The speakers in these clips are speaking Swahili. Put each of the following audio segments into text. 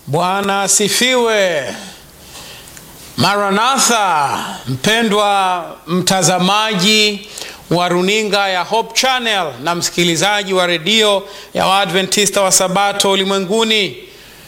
Bwana asifiwe. Maranatha, mpendwa mtazamaji wa runinga ya Hope Channel na msikilizaji wa redio ya Waadventista wa Sabato ulimwenguni,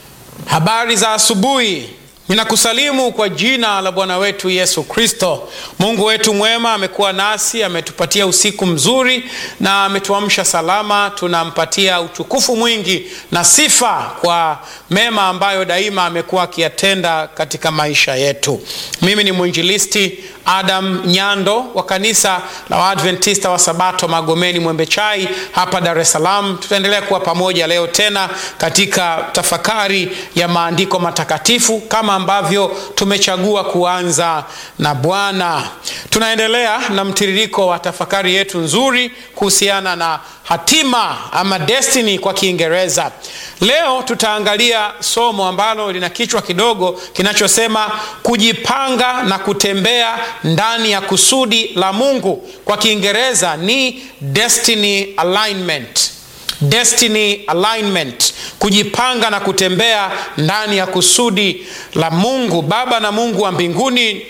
habari za asubuhi. Ninakusalimu kwa jina la Bwana wetu Yesu Kristo. Mungu wetu mwema amekuwa nasi, ametupatia usiku mzuri na ametuamsha salama. Tunampatia utukufu mwingi na sifa kwa mema ambayo daima amekuwa akiyatenda katika maisha yetu. Mimi ni mwinjilisti Adam Nyando wa kanisa la Waadventista wa Sabato Magomeni Mwembechai hapa Dar es Salaam. Tutaendelea kuwa pamoja leo tena katika tafakari ya maandiko matakatifu kama ambavyo tumechagua kuanza na Bwana. Tunaendelea na mtiririko wa tafakari yetu nzuri kuhusiana na hatima ama destiny kwa Kiingereza. Leo tutaangalia somo ambalo lina kichwa kidogo kinachosema kujipanga na kutembea ndani ya kusudi la Mungu. Kwa Kiingereza ni destiny alignment. Destiny alignment, kujipanga na kutembea ndani ya kusudi la Mungu. Baba na Mungu wa mbinguni,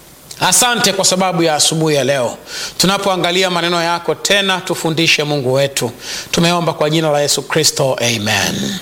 asante kwa sababu ya asubuhi ya leo. Tunapoangalia maneno yako tena, tufundishe Mungu wetu. Tumeomba kwa jina la Yesu Kristo, amen.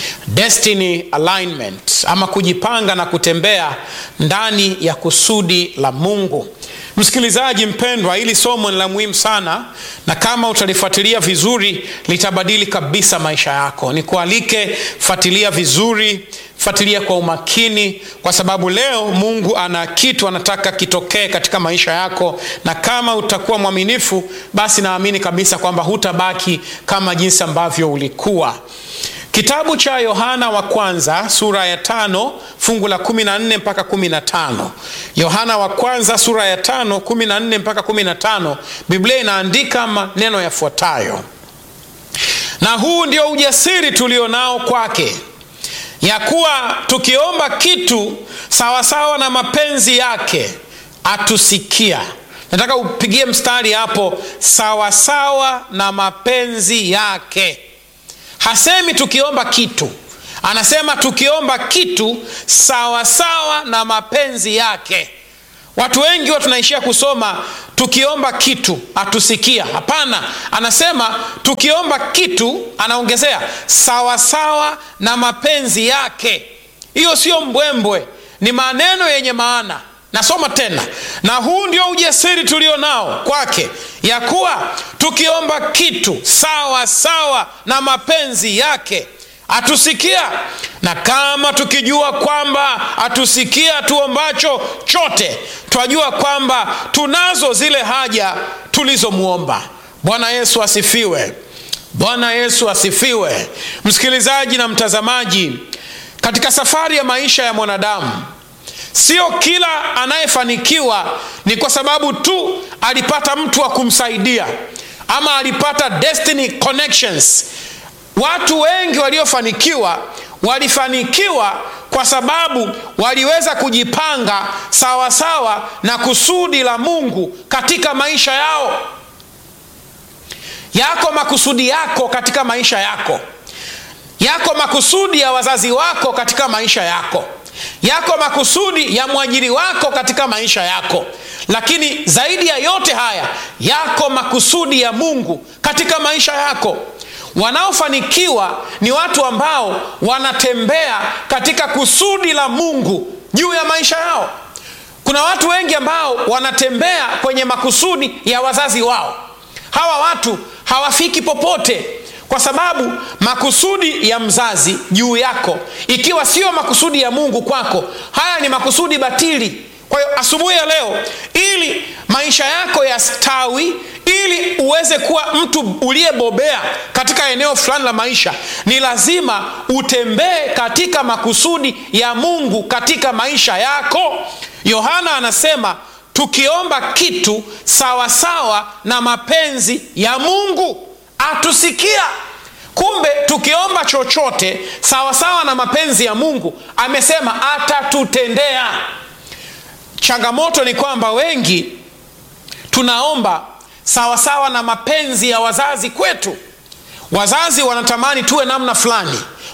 Destiny alignment ama kujipanga na kutembea ndani ya kusudi la Mungu. Msikilizaji mpendwa, hili somo ni la muhimu sana, na kama utalifuatilia vizuri litabadili kabisa maisha yako. Nikualike, fuatilia vizuri, fuatilia kwa umakini, kwa sababu leo Mungu ana kitu anataka kitokee katika maisha yako, na kama utakuwa mwaminifu, basi naamini kabisa kwamba hutabaki kama jinsi ambavyo ulikuwa. Kitabu cha Yohana wa kwanza sura ya tano fungu la kumi na nne mpaka kumi na tano Yohana wa kwanza sura ya tano kumi na nne mpaka kumi na tano Biblia inaandika maneno yafuatayo: na huu ndio ujasiri tulio nao kwake, ya kuwa tukiomba kitu sawasawa na mapenzi yake atusikia. Nataka upigie mstari hapo, sawasawa na mapenzi yake. Hasemi tukiomba kitu, anasema tukiomba kitu sawasawa sawa na mapenzi yake. Watu wengi wa tunaishia kusoma tukiomba kitu atusikia. Hapana, anasema tukiomba kitu, anaongezea sawasawa na mapenzi yake. Hiyo sio mbwembwe, ni maneno yenye maana. Nasoma tena, na huu ndio ujasiri tulio nao kwake, ya kuwa tukiomba kitu sawa sawa na mapenzi yake atusikia. Na kama tukijua kwamba atusikia tuombacho chote, twajua kwamba tunazo zile haja tulizomwomba. Bwana Yesu asifiwe! Bwana Yesu asifiwe! Msikilizaji na mtazamaji, katika safari ya maisha ya mwanadamu Sio kila anayefanikiwa ni kwa sababu tu alipata mtu wa kumsaidia ama alipata destiny connections. Watu wengi waliofanikiwa walifanikiwa kwa sababu waliweza kujipanga sawasawa sawa na kusudi la Mungu katika maisha yao. Yako makusudi yako katika maisha yako, yako makusudi ya wazazi wako katika maisha yako yako makusudi ya mwajiri wako katika maisha yako, lakini zaidi ya yote haya yako makusudi ya Mungu katika maisha yako. Wanaofanikiwa ni watu ambao wanatembea katika kusudi la Mungu juu ya maisha yao. Kuna watu wengi ambao wanatembea kwenye makusudi ya wazazi wao. Hawa watu hawafiki popote kwa sababu makusudi ya mzazi juu yako ikiwa sio makusudi ya Mungu kwako, haya ni makusudi batili. Kwa hiyo asubuhi ya leo, ili maisha yako yastawi, ili uweze kuwa mtu uliyebobea katika eneo fulani la maisha, ni lazima utembee katika makusudi ya Mungu katika maisha yako. Yohana anasema tukiomba kitu sawasawa sawa na mapenzi ya Mungu atusikia. Kumbe tukiomba chochote sawasawa sawa na mapenzi ya Mungu, amesema atatutendea. Changamoto ni kwamba wengi tunaomba sawasawa sawa na mapenzi ya wazazi kwetu. Wazazi wanatamani tuwe namna fulani,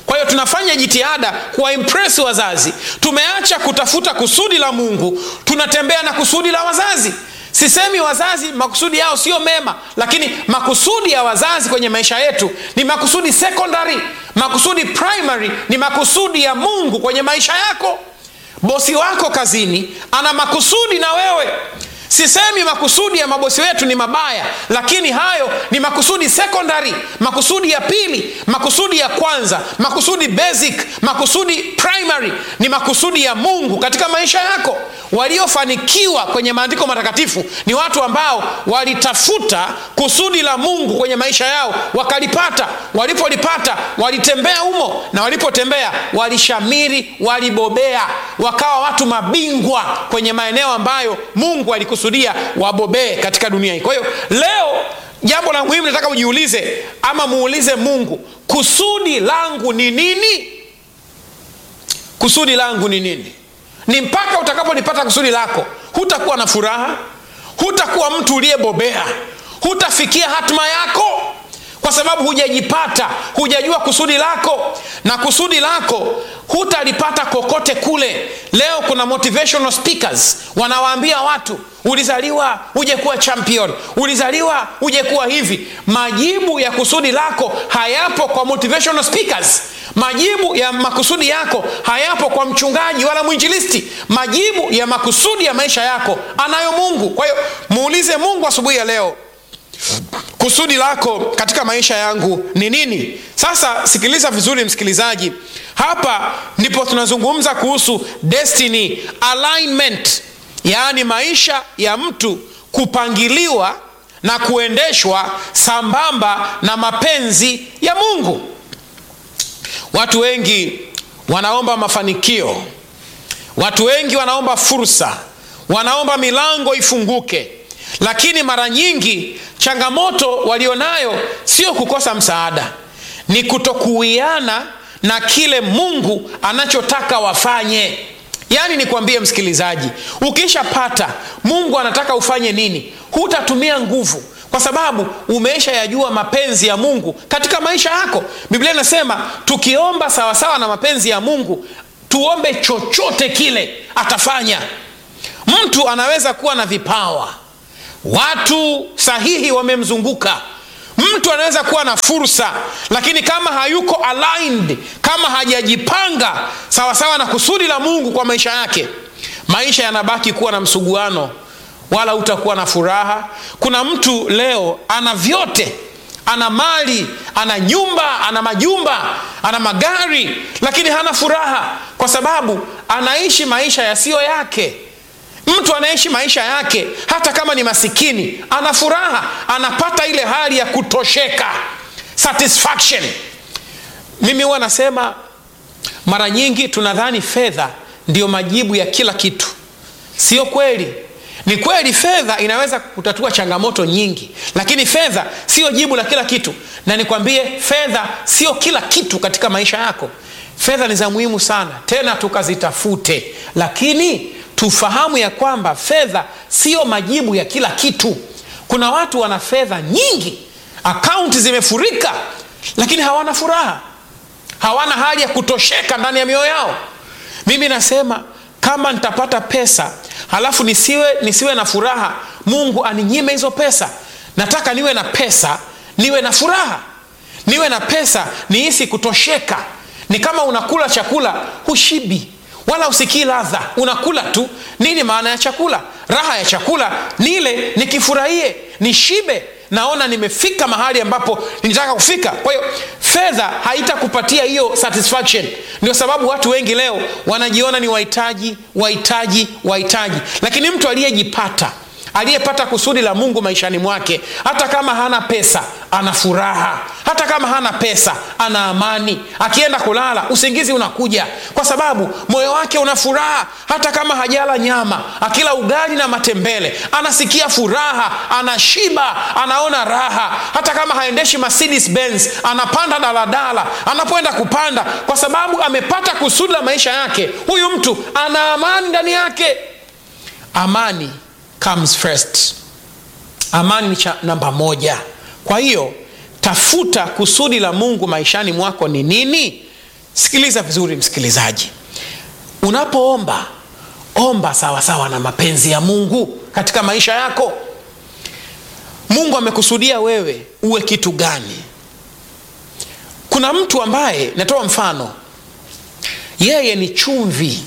kwa hiyo tunafanya jitihada kuwaimpresi wazazi tumeacha kutafuta kusudi la mungu tunatembea na kusudi la wazazi sisemi wazazi makusudi yao sio mema lakini makusudi ya wazazi kwenye maisha yetu ni makusudi secondary makusudi primary ni makusudi ya mungu kwenye maisha yako bosi wako kazini ana makusudi na wewe sisemi makusudi ya mabosi wetu ni mabaya lakini hayo ni makusudi secondary makusudi ya pili makusudi ya kwanza makusudi basic makusudi primary ni makusudi ya mungu katika maisha yako waliofanikiwa kwenye maandiko matakatifu ni watu ambao walitafuta kusudi la mungu kwenye maisha yao wakalipata walipolipata walitembea humo na walipotembea walishamiri walibobea wakawa watu mabingwa kwenye maeneo ambayo mungu alikusudia wabobee katika dunia hii kwa hiyo leo jambo la muhimu nataka ujiulize ama muulize mungu kusudi langu ni nini kusudi langu ni nini ni mpaka utakapolipata kusudi lako hutakuwa na furaha hutakuwa mtu uliyebobea hutafikia hatima yako kwa sababu hujajipata hujajua kusudi lako na kusudi lako hutalipata kokote kule leo kuna motivational speakers wanawaambia watu ulizaliwa uje kuwa champion ulizaliwa uje kuwa hivi majibu ya kusudi lako hayapo kwa motivational speakers majibu ya makusudi yako hayapo kwa mchungaji wala mwinjilisti majibu ya makusudi ya maisha yako anayo mungu kwa hiyo muulize mungu asubuhi ya leo kusudi lako katika maisha yangu ni nini sasa sikiliza vizuri msikilizaji hapa ndipo tunazungumza kuhusu destiny alignment yaani maisha ya mtu kupangiliwa na kuendeshwa sambamba na mapenzi ya mungu watu wengi wanaomba mafanikio watu wengi wanaomba fursa wanaomba milango ifunguke lakini mara nyingi changamoto walionayo sio kukosa msaada ni kutokuwiana na kile mungu anachotaka wafanye yaani nikwambie msikilizaji ukishapata mungu anataka ufanye nini hutatumia nguvu kwa sababu umeisha yajua mapenzi ya mungu katika maisha yako biblia inasema tukiomba sawasawa na mapenzi ya mungu tuombe chochote kile atafanya mtu anaweza kuwa na vipawa watu sahihi wamemzunguka mtu anaweza kuwa na fursa lakini kama hayuko aligned kama hajajipanga sawasawa na kusudi la mungu kwa maisha yake maisha yanabaki kuwa na msuguano wala utakuwa na furaha kuna mtu leo ana vyote ana mali ana nyumba ana majumba ana magari lakini hana furaha kwa sababu anaishi maisha yasiyo yake mtu anaishi maisha yake hata kama ni masikini ana furaha anapata ile hali ya kutosheka satisfaction mimi huwa nasema mara nyingi tunadhani fedha ndiyo majibu ya kila kitu sio kweli ni kweli fedha inaweza kutatua changamoto nyingi lakini fedha sio jibu la kila kitu na nikwambie fedha sio kila kitu katika maisha yako fedha ni za muhimu sana tena tukazitafute lakini tufahamu ya kwamba fedha sio majibu ya kila kitu kuna watu wana fedha nyingi akaunti zimefurika lakini hawana furaha hawana hali ya kutosheka ndani ya mioyo yao mimi nasema kama nitapata pesa halafu nisiwe nisiwe na furaha mungu aninyime hizo pesa nataka niwe na pesa niwe na furaha niwe na pesa nihisi kutosheka ni kama unakula chakula hushibi wala usikii ladha unakula tu nini maana ya chakula raha ya chakula nile nikifurahie nishibe naona nimefika mahali ambapo nitaka kufika kwa hiyo fedha haitakupatia hiyo satisfaction ndio sababu watu wengi leo wanajiona ni wahitaji wahitaji wahitaji lakini mtu aliyejipata aliyepata kusudi la mungu maishani mwake hata kama hana pesa ana furaha hata kama hana pesa ana amani akienda kulala usingizi unakuja kwa sababu moyo wake una furaha hata kama hajala nyama akila ugali na matembele anasikia furaha anashiba anaona raha hata kama haendeshi Mercedes Benz anapanda daladala anapoenda kupanda kwa sababu amepata kusudi la maisha yake huyu mtu ana amani ndani yake amani comes first amani ni cha namba moja kwa hiyo tafuta kusudi la mungu maishani mwako ni nini sikiliza vizuri msikilizaji unapoomba omba sawasawa sawa na mapenzi ya mungu katika maisha yako mungu amekusudia wewe uwe kitu gani kuna mtu ambaye natoa mfano yeye ni chumvi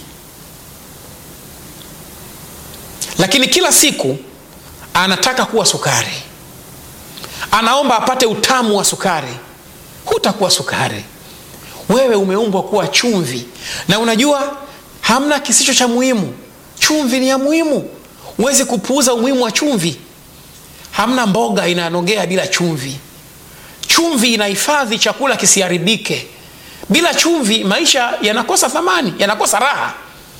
lakini kila siku anataka kuwa sukari anaomba apate utamu wa sukari hutakuwa sukari wewe umeumbwa kuwa chumvi na unajua hamna kisicho cha muhimu chumvi ni ya muhimu huwezi kupuuza umuhimu wa chumvi hamna mboga inanogea bila chumvi chumvi inahifadhi chakula kisiharibike bila chumvi maisha yanakosa thamani yanakosa raha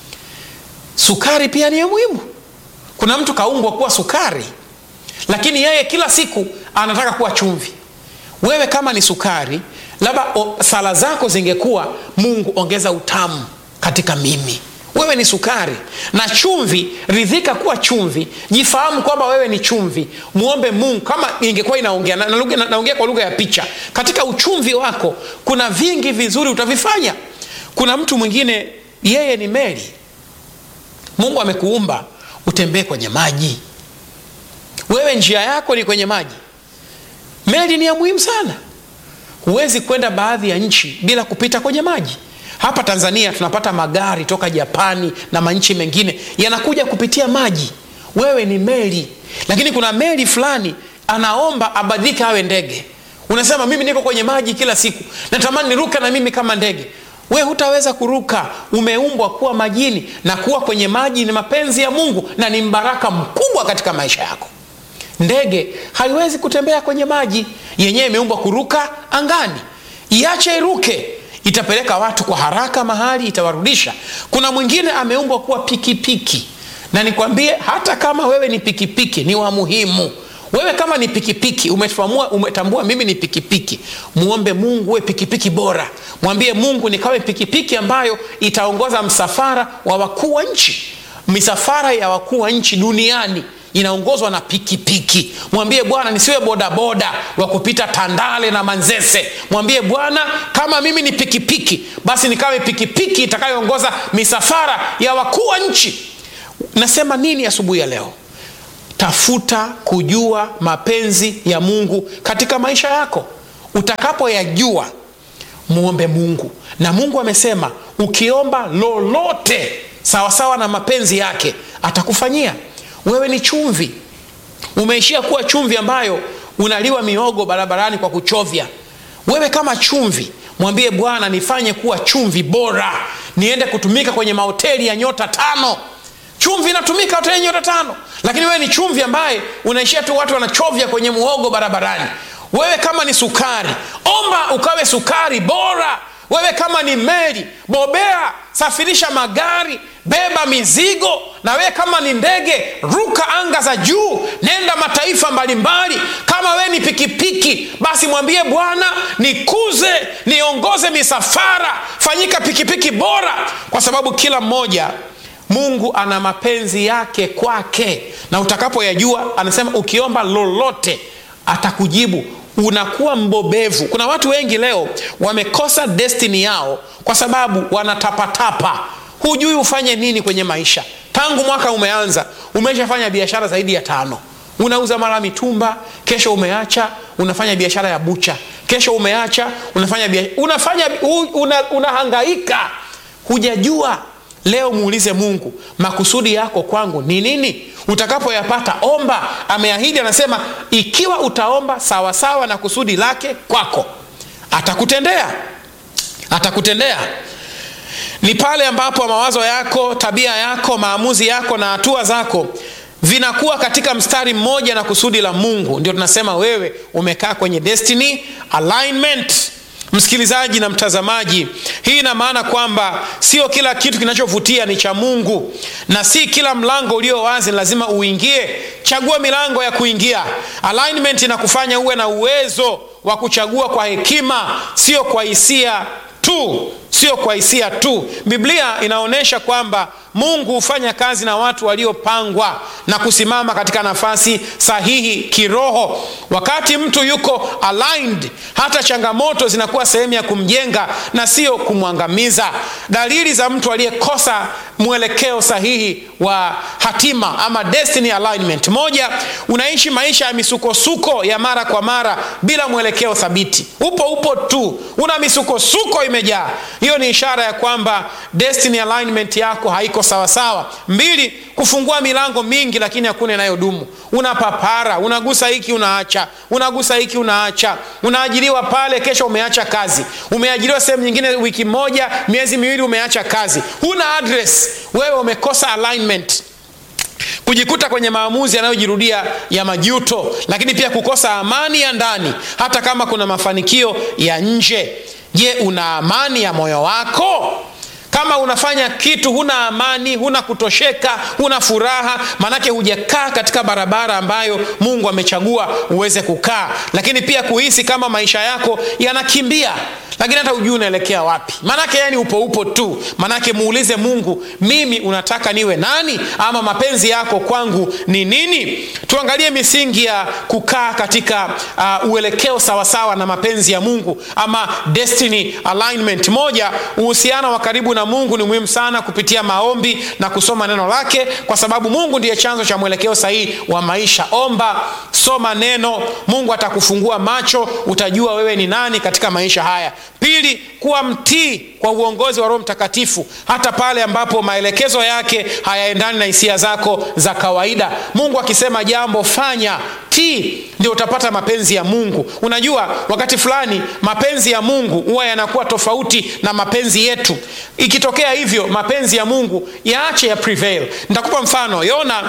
sukari pia ni ya muhimu kuna mtu kaumbwa kuwa sukari lakini yeye kila siku anataka kuwa chumvi wewe kama ni sukari labda sala zako zingekuwa mungu ongeza utamu katika mimi wewe ni sukari na chumvi ridhika kuwa chumvi jifahamu kwamba wewe ni chumvi mwombe mungu kama ingekuwa inaongea naongea na, na, na kwa lugha ya picha katika uchumvi wako kuna vingi vizuri utavifanya kuna mtu mwingine yeye ni meli mungu amekuumba utembee kwenye maji wewe njia yako ni kwenye maji meli ni ya muhimu sana huwezi kwenda baadhi ya nchi bila kupita kwenye maji hapa tanzania tunapata magari toka japani na manchi mengine yanakuja kupitia maji wewe ni meli lakini kuna meli fulani anaomba abadilike awe ndege unasema mimi niko kwenye maji kila siku natamani niruke na mimi kama ndege we hutaweza kuruka umeumbwa kuwa majini na kuwa kwenye maji ni mapenzi ya mungu na ni mbaraka mkubwa katika maisha yako ndege haiwezi kutembea kwenye maji yenyewe imeumbwa kuruka angani iache iruke itapeleka watu kwa haraka mahali itawarudisha kuna mwingine ameumbwa kuwa pikipiki na nikwambie hata kama wewe ni pikipiki ni wa muhimu wewe kama ni pikipiki umetambua, umetambua mimi ni pikipiki muombe mungu uwe pikipiki bora mwambie mungu nikawe pikipiki ambayo itaongoza msafara wa wakuu wa nchi misafara ya wakuu wa nchi duniani inaongozwa na pikipiki mwambie bwana nisiwe bodaboda wa kupita tandale na manzese mwambie bwana kama mimi ni pikipiki basi nikawe pikipiki itakayoongoza misafara ya wakuu wa nchi nasema nini asubuhi ya, ya leo tafuta kujua mapenzi ya mungu katika maisha yako utakapoyajua muombe mungu na mungu amesema ukiomba lolote sawasawa na mapenzi yake atakufanyia wewe ni chumvi umeishia kuwa chumvi ambayo unaliwa miogo barabarani kwa kuchovya wewe kama chumvi mwambie bwana nifanye kuwa chumvi bora niende kutumika kwenye mahoteli ya nyota tano chumvi inatumika hoteli ya nyota tano lakini wewe ni chumvi ambaye unaishia tu watu wanachovya kwenye muhogo barabarani wewe kama ni sukari omba ukawe sukari bora wewe kama ni meli bobea safirisha magari beba mizigo na wewe kama ni ndege ruka anga za juu nenda mataifa mbalimbali kama wewe ni pikipiki basi mwambie bwana nikuze niongoze misafara fanyika pikipiki bora kwa sababu kila mmoja mungu ana mapenzi yake kwake na utakapoyajua anasema ukiomba lolote atakujibu unakuwa mbobevu kuna watu wengi leo wamekosa destini yao kwa sababu wanatapatapa hujui ufanye nini kwenye maisha tangu mwaka umeanza umeshafanya biashara zaidi ya tano unauza mara mitumba kesho umeacha unafanya biashara ya bucha kesho umeacha unafanya biashara, unafanya una, unahangaika hujajua leo muulize mungu makusudi yako kwangu ni nini utakapoyapata omba ameahidi anasema ikiwa utaomba sawasawa sawa na kusudi lake kwako atakutendea atakutendea ni pale ambapo mawazo yako tabia yako maamuzi yako na hatua zako vinakuwa katika mstari mmoja na kusudi la mungu ndio tunasema wewe umekaa kwenye destiny alignment msikilizaji na mtazamaji hii ina maana kwamba sio kila kitu kinachovutia ni cha mungu na si kila mlango ulio wazi lazima uingie chagua milango ya kuingia alignment inakufanya uwe na uwezo wa kuchagua kwa hekima sio kwa hisia tu sio kwa hisia tu biblia inaonyesha kwamba mungu hufanya kazi na watu waliopangwa na kusimama katika nafasi sahihi kiroho wakati mtu yuko aligned hata changamoto zinakuwa sehemu ya kumjenga na sio kumwangamiza dalili za mtu aliyekosa mwelekeo sahihi wa hatima ama destiny alignment moja unaishi maisha ya misukosuko ya mara kwa mara bila mwelekeo thabiti upo upo tu una misukosuko imejaa hiyo ni ishara ya kwamba destiny alignment yako haiko sawasawa mbili kufungua milango mingi lakini hakuna inayodumu unapapara unagusa hiki unaacha unagusa hiki unaacha unaajiriwa pale kesho umeacha kazi umeajiriwa sehemu nyingine wiki moja miezi miwili umeacha kazi huna address wewe umekosa alignment kujikuta kwenye maamuzi yanayojirudia ya majuto lakini pia kukosa amani ya ndani hata kama kuna mafanikio ya nje je una amani ya moyo wako kama unafanya kitu huna amani huna kutosheka huna furaha maanake hujakaa katika barabara ambayo mungu amechagua uweze kukaa lakini pia kuhisi kama maisha yako yanakimbia lakini hata hujui unaelekea wapi maanake yani upo upo tu maanake muulize mungu mimi unataka niwe nani ama mapenzi yako kwangu ni nini tuangalie misingi ya kukaa katika uh, uelekeo sawasawa na mapenzi ya mungu ama destiny alignment moja uhusiano wa karibu na mungu ni muhimu sana kupitia maombi na kusoma neno lake kwa sababu mungu ndiye chanzo cha mwelekeo sahihi wa maisha omba soma neno mungu atakufungua macho utajua wewe ni nani katika maisha haya pili kuwa mtii kwa uongozi wa roho mtakatifu hata pale ambapo maelekezo yake hayaendani na hisia zako za kawaida mungu akisema jambo fanya tii ndio utapata mapenzi ya mungu unajua wakati fulani mapenzi ya mungu huwa yanakuwa tofauti na mapenzi yetu ikitokea hivyo mapenzi ya mungu yaache ya prevail nitakupa mfano yona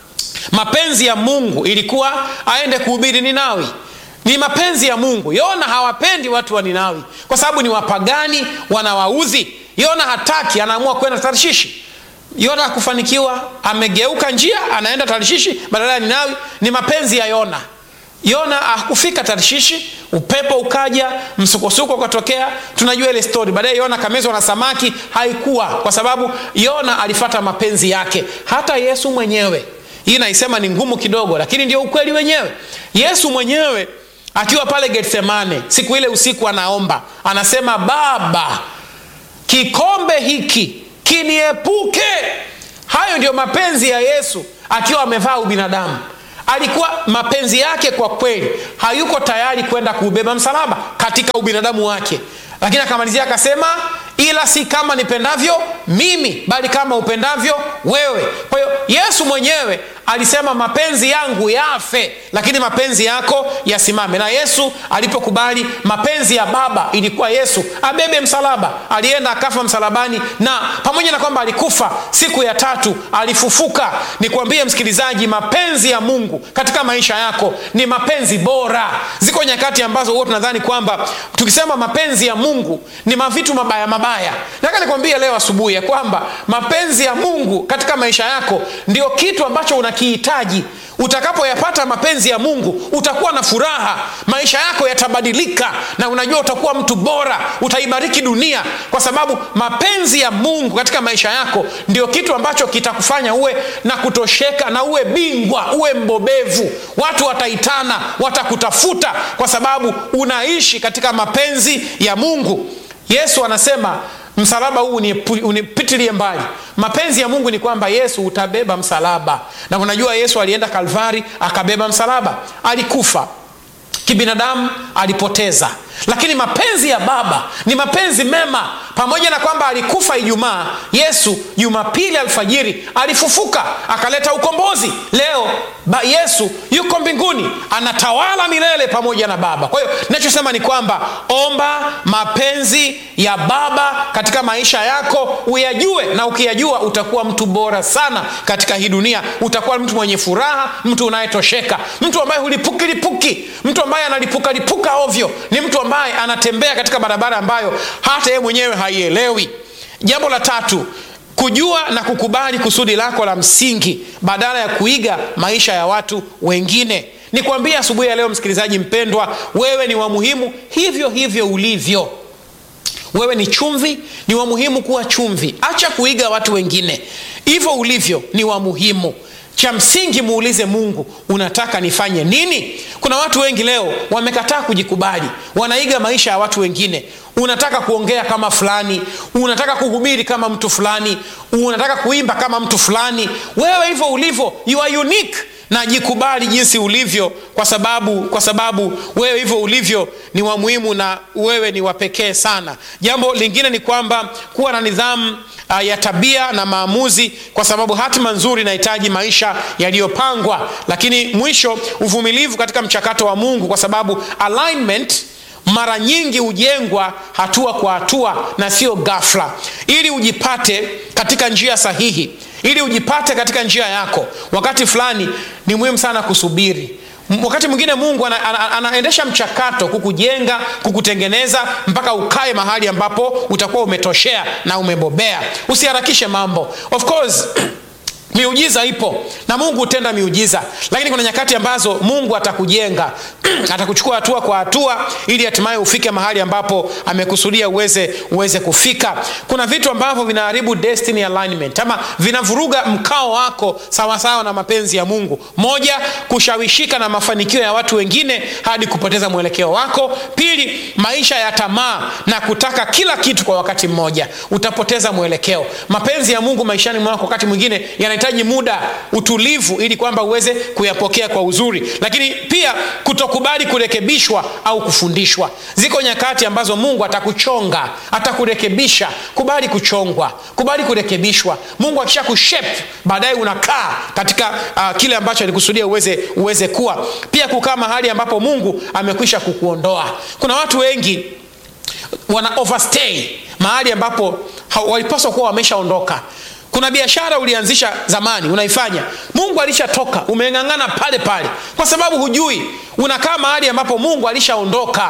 mapenzi ya mungu ilikuwa aende kuhubiri ninawi ni mapenzi ya mungu yona hawapendi watu wa ninawi kwa sababu ni wapagani wanawaudhi yona hataki anaamua kwenda tarshishi yona hakufanikiwa amegeuka njia anaenda tarshishi badala ya ninawi ni mapenzi ya yona yona hakufika tarshishi upepo ukaja msukosuko ukatokea tunajua ile stori baadaye yona kamezwa na samaki haikuwa kwa sababu yona alifata mapenzi yake hata yesu mwenyewe hii naisema ni ngumu kidogo lakini ndio ukweli wenyewe yesu mwenyewe akiwa pale getsemane siku ile usiku anaomba anasema baba kikombe hiki kiniepuke hayo ndio mapenzi ya yesu akiwa amevaa ubinadamu alikuwa mapenzi yake kwa kweli hayuko tayari kwenda kuubeba msalaba katika ubinadamu wake lakini akamalizia akasema ila si kama nipendavyo mimi bali kama upendavyo wewe kwa hiyo yesu mwenyewe alisema mapenzi yangu yafe lakini mapenzi yako yasimame na yesu alipokubali mapenzi ya baba ilikuwa yesu abebe msalaba alienda akafa msalabani na pamoja na kwamba alikufa siku ya tatu alifufuka nikwambie msikilizaji mapenzi ya mungu katika maisha yako ni mapenzi bora ziko nyakati ambazo huwa tunadhani kwamba tukisema mapenzi ya mungu ni mavitu mabaya mabaya nataka nikwambie leo asubuhi ya kwamba mapenzi ya mungu katika maisha yako ndio kitu ambacho unakihitaji utakapoyapata mapenzi ya mungu utakuwa na furaha maisha yako yatabadilika na unajua utakuwa mtu bora utaibariki dunia kwa sababu mapenzi ya mungu katika maisha yako ndio kitu ambacho kitakufanya uwe na kutosheka na uwe bingwa uwe mbobevu watu wataitana watakutafuta kwa sababu unaishi katika mapenzi ya mungu yesu anasema msalaba huu unipitilie mbali mapenzi ya mungu ni kwamba yesu utabeba msalaba na unajua yesu alienda kalvari akabeba msalaba alikufa kibinadamu alipoteza lakini mapenzi ya baba ni mapenzi mema pamoja na kwamba alikufa ijumaa yesu jumapili alfajiri alifufuka akaleta ukombozi leo ba yesu yuko mbinguni anatawala milele pamoja na baba kwa hiyo nachosema ni kwamba omba mapenzi ya baba katika maisha yako uyajue na ukiyajua utakuwa mtu bora sana katika hii dunia utakuwa mtu mwenye furaha mtu unayetosheka mtu ambaye hulipukilipuki mtu ambaye analipukalipuka ovyo ni mtu ambaye anatembea katika barabara ambayo hata yeye mwenyewe haielewi jambo la tatu kujua na kukubali kusudi lako la msingi badala ya kuiga maisha ya watu wengine nikwambie asubuhi ya leo msikilizaji mpendwa wewe ni wa muhimu hivyo hivyo ulivyo wewe ni chumvi ni wa muhimu kuwa chumvi acha kuiga watu wengine hivyo ulivyo ni wa muhimu cha msingi muulize mungu unataka nifanye nini kuna watu wengi leo wamekataa kujikubali wanaiga maisha ya watu wengine unataka kuongea kama fulani unataka kuhubiri kama mtu fulani unataka kuimba kama mtu fulani wewe hivyo ulivyo you are unique na jikubali jinsi ulivyo kwa sababu kwa sababu wewe hivyo ulivyo ni wa muhimu na wewe ni wa pekee sana jambo lingine ni kwamba kuwa na nidhamu uh, ya tabia na maamuzi kwa sababu hatima nzuri inahitaji maisha yaliyopangwa lakini mwisho uvumilivu katika mchakato wa mungu kwa sababu alignment mara nyingi hujengwa hatua kwa hatua na sio gafla ili ujipate katika njia sahihi ili ujipate katika njia yako wakati fulani ni muhimu sana kusubiri wakati mwingine mungu ana, ana, anaendesha mchakato kukujenga kukutengeneza mpaka ukae mahali ambapo utakuwa umetoshea na umebobea usiharakishe mambo of course miujiza ipo na mungu hutenda miujiza lakini kuna nyakati ambazo mungu atakujenga atakuchukua hatua kwa hatua ili hatimaye ufike mahali ambapo amekusudia uweze uweze kufika kuna vitu ambavyo vinaharibu destiny alignment ama vinavuruga mkao wako sawasawa sawa na mapenzi ya mungu moja kushawishika na mafanikio ya watu wengine hadi kupoteza mwelekeo wako pili maisha ya tamaa na kutaka kila kitu kwa wakati mmoja utapoteza mwelekeo mapenzi ya mungu maishani mwako wakati mwingine yanahitaji muda utulivu ili kwamba uweze kuyapokea kwa uzuri lakini pia kutokubali kurekebishwa au kufundishwa ziko nyakati ambazo mungu atakuchonga atakurekebisha kubali kuchongwa kubali kurekebishwa mungu akisha kushep baadaye unakaa katika uh, kile ambacho alikusudia uweze, uweze kuwa pia kukaa mahali ambapo mungu amekwisha kukuondoa kuna watu wengi wana overstay mahali ambapo walipaswa kuwa wameshaondoka kuna biashara ulianzisha zamani unaifanya mungu alishatoka umeng'ang'ana pale pale kwa sababu hujui unakaa mahali ambapo mungu alishaondoka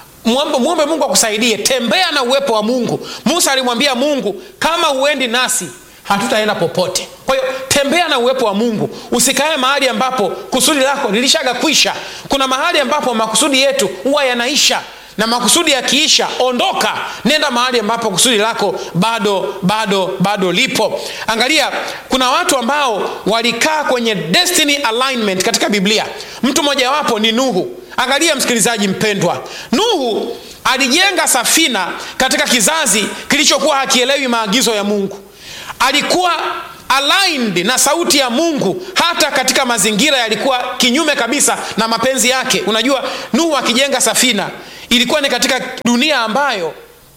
mwombe mungu akusaidie tembea na uwepo wa mungu musa alimwambia mungu kama huendi nasi hatutaenda popote kwa hiyo tembea na uwepo wa mungu usikae mahali ambapo kusudi lako lilishaga kwisha kuna mahali ambapo makusudi yetu huwa yanaisha na makusudi yakiisha ondoka nenda mahali ambapo kusudi lako bado bado bado lipo angalia kuna watu ambao walikaa kwenye destiny alignment katika biblia mtu mmojawapo ni nuhu angalia msikilizaji mpendwa nuhu alijenga safina katika kizazi kilichokuwa hakielewi maagizo ya mungu alikuwa aligned na sauti ya mungu hata katika mazingira yalikuwa kinyume kabisa na mapenzi yake unajua nuhu akijenga safina ilikuwa ni katika dunia ambayo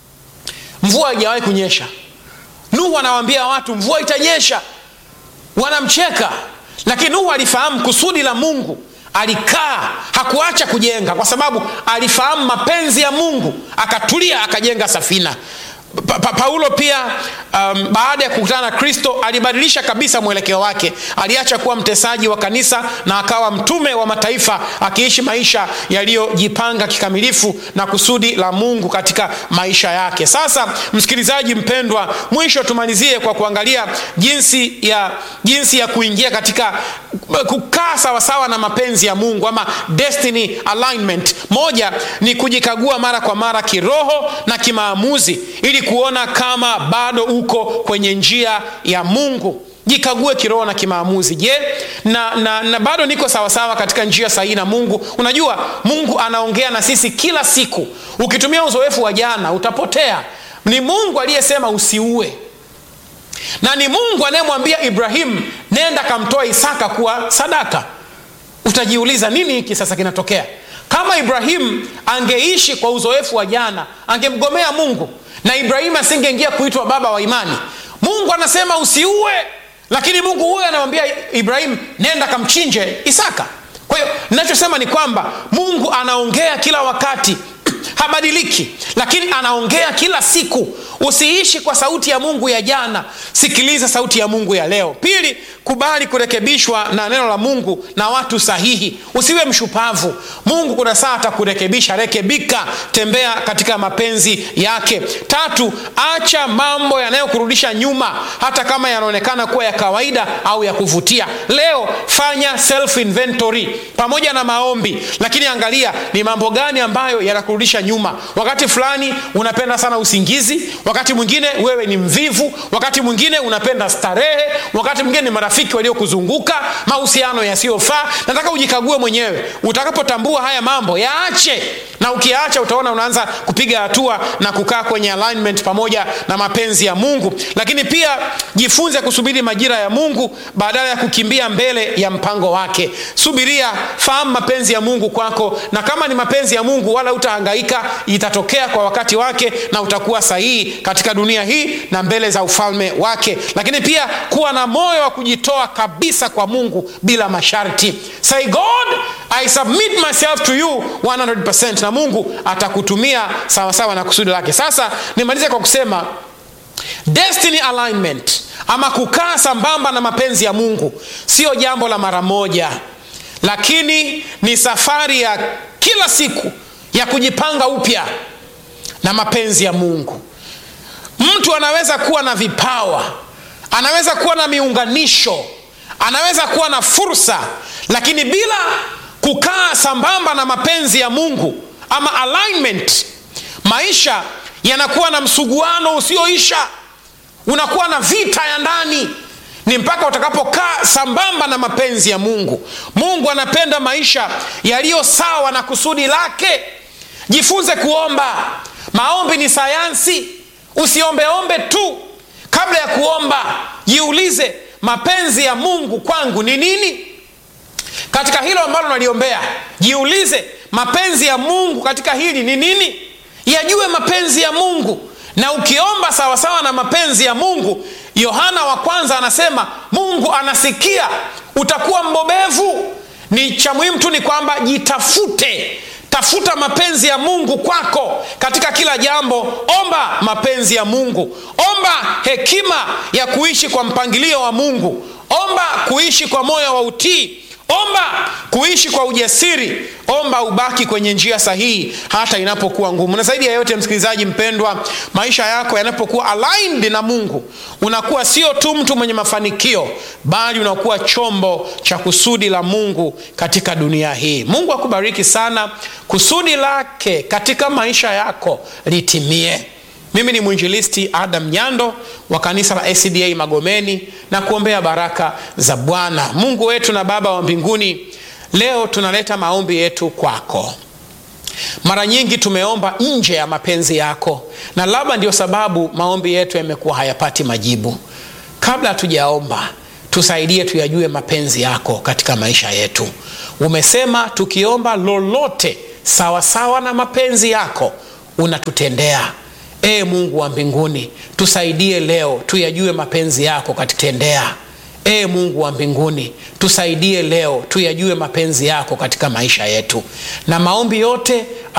mvua haijawahi kunyesha nuhu anawaambia watu mvua itanyesha wanamcheka lakini nuhu alifahamu kusudi la mungu alikaa hakuacha kujenga kwa sababu alifahamu mapenzi ya mungu akatulia akajenga safina pa, pa, paulo pia um, baada ya kukutana na kristo alibadilisha kabisa mwelekeo wake aliacha kuwa mtesaji wa kanisa na akawa mtume wa mataifa akiishi maisha yaliyojipanga kikamilifu na kusudi la mungu katika maisha yake sasa msikilizaji mpendwa mwisho tumalizie kwa kuangalia jinsi ya jinsi ya kuingia katika kukaa sawasawa na mapenzi ya mungu ama destiny alignment moja ni kujikagua mara kwa mara kiroho na kimaamuzi ili kuona kama bado uko kwenye njia ya mungu jikague kiroho na kimaamuzi je na, na, na bado niko sawasawa katika njia sahihi na mungu unajua mungu anaongea na sisi kila siku ukitumia uzoefu wa jana utapotea ni mungu aliyesema usiue na ni mungu anayemwambia ibrahimu nenda kamtoa isaka kuwa sadaka utajiuliza nini hiki sasa kinatokea kama ibrahimu angeishi kwa uzoefu wa jana angemgomea mungu na ibrahimu asingeingia kuitwa baba wa imani mungu anasema usiue lakini mungu huyo anamwambia ibrahimu nenda kamchinje isaka kwa hiyo ninachosema ni kwamba mungu anaongea kila wakati habadiliki lakini anaongea kila siku usiishi kwa sauti ya mungu ya jana sikiliza sauti ya mungu ya leo pili kubali kurekebishwa na neno la mungu na watu sahihi usiwe mshupavu mungu kuna saa atakurekebisha rekebika tembea katika mapenzi yake tatu acha mambo yanayokurudisha nyuma hata kama yanaonekana kuwa ya kawaida au ya kuvutia leo fanya self inventory pamoja na maombi lakini angalia ni mambo gani ambayo yanakurudisha maisha nyuma wakati fulani unapenda sana usingizi wakati mwingine wewe ni mvivu wakati mwingine unapenda starehe wakati mwingine ni marafiki waliokuzunguka mahusiano yasiyofaa nataka ujikague mwenyewe utakapotambua haya mambo yaache na ukiyaacha utaona unaanza kupiga hatua na kukaa kwenye alignment pamoja na mapenzi ya mungu lakini pia jifunze kusubiri majira ya mungu badala ya kukimbia mbele ya mpango wake subiria fahamu mapenzi ya mungu kwako na kama ni mapenzi ya mungu wala utahangaika itatokea kwa wakati wake na utakuwa sahihi katika dunia hii na mbele za ufalme wake lakini pia kuwa na moyo wa kujitoa kabisa kwa mungu bila masharti say god i submit myself to you 100 na mungu atakutumia sawasawa na kusudi lake sasa nimalize kwa kusema destiny alignment ama kukaa sambamba na mapenzi ya mungu sio jambo la mara moja lakini ni safari ya kila siku ya kujipanga upya na mapenzi ya mungu mtu anaweza kuwa na vipawa anaweza kuwa na miunganisho anaweza kuwa na fursa lakini bila kukaa sambamba na mapenzi ya mungu ama alignment maisha yanakuwa na msuguano usioisha unakuwa na vita ya ndani ni mpaka utakapokaa sambamba na mapenzi ya mungu mungu anapenda maisha yaliyo sawa na kusudi lake jifunze kuomba maombi ni sayansi usiombeombe tu kabla ya kuomba jiulize mapenzi ya mungu kwangu ni nini katika hilo ambalo naliombea jiulize mapenzi ya mungu katika hili ni nini yajue mapenzi ya mungu na ukiomba sawasawa na mapenzi ya mungu yohana wa kwanza anasema mungu anasikia utakuwa mbobevu ni cha muhimu tu ni kwamba jitafute tafuta mapenzi ya mungu kwako katika kila jambo omba mapenzi ya mungu omba hekima ya kuishi kwa mpangilio wa mungu omba kuishi kwa moyo wa utii omba kuishi kwa ujasiri omba ubaki kwenye njia sahihi hata inapokuwa ngumu na zaidi ya yote msikilizaji mpendwa maisha yako yanapokuwa aligned na mungu unakuwa sio tu mtu mwenye mafanikio bali unakuwa chombo cha kusudi la mungu katika dunia hii mungu akubariki sana kusudi lake katika maisha yako litimie mimi ni mwinjilisti adam nyando wa kanisa la acda magomeni na kuombea baraka za bwana mungu wetu na baba wa mbinguni leo tunaleta maombi yetu kwako mara nyingi tumeomba nje ya mapenzi yako na labda ndio sababu maombi yetu yamekuwa hayapati majibu kabla hatujaomba tusaidie tuyajue mapenzi yako katika maisha yetu umesema tukiomba lolote sawasawa sawa na mapenzi yako unatutendea ee mungu wa mbinguni tusaidie leo tuyajue mapenzi yako katitendea ee mungu wa mbinguni tusaidie leo tuyajue mapenzi yako katika maisha yetu na maombi yote